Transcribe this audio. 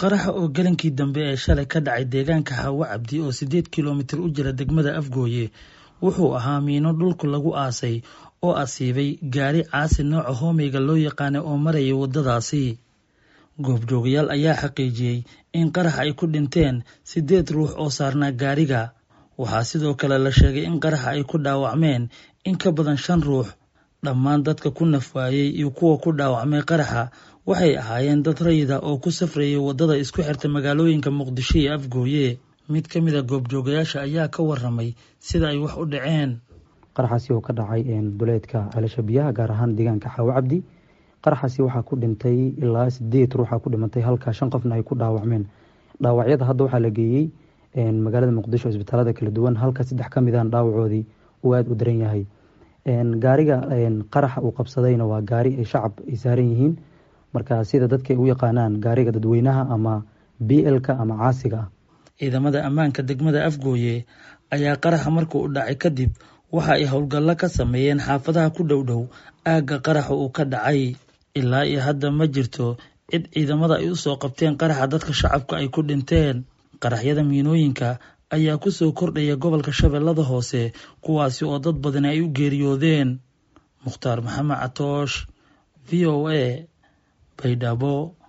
qaraxa oo galankii dambe ee shalay ka dhacay deegaanka hawo cabdi oo siddeed kilomitir u jira degmada afgooye wuxuu ahaa miino dhulku lagu aasay oo asiibay gaari caasi nooca hoomeyga loo yaqaanay oo marayay waddadaasi goobjoogayaal ayaa xaqiijiyey in qarax ay ku dhinteen siddeed ruux oo saarnaa gaariga waxaa sidoo kale la sheegay in qaraxa ay ku dhaawacmeen in ka badan shan ruux dhammaan dadka ku nafwaayey iyo kuwa ku dhaawacmay qaraxa waxay ahaayeen dad rayida oo ku safrayay waddada isku xirta magaalooyinka muqdisho iyo afgooye mid ka mid a goobjoogayaasha ayaa ka waramay sida ay wax u dhaceen qaraxaasi oo ka dhacay duleedka ceelasha biyaha gaar ahaan deegaanka xaawo cabdi qaraxaasi waxaa ku dhintay ilaa sideed ruuxa ku dhimatay halka shan qofna ay ku dhaawacmeen dhaawacyada hadda waxaa la geeyey magaalada muqdisho isbitaalada kala duwan halka saddex ka mid aan dhaawacoodii uu aada u daran yahay gaariga qaraxa uu qabsadayna waa gaari ay shacab ay saaran yihiin marka sida dadka ay u yaqaanaan gaariga dadweynaha ama b l-ka ama caasiga ah ciidamada ammaanka degmada afgooye ayaa qaraxa markuu u dhacay kadib waxa ay howlgallo ka sameeyeen xaafadaha ku dhow dhow aagga qaraxa uu ka dhacay ilaa iyo hadda ma jirto cid ciidamada ay u soo qabteen qaraxa dadka shacabka ay ku dhinteen qaraxyada miinooyinka ayaa ku soo kordhaya gobolka shabeellada hoose kuwaasi oo dad badani ay u geeriyoodeen mukhtaar maxamed catoosh v o a baydhabo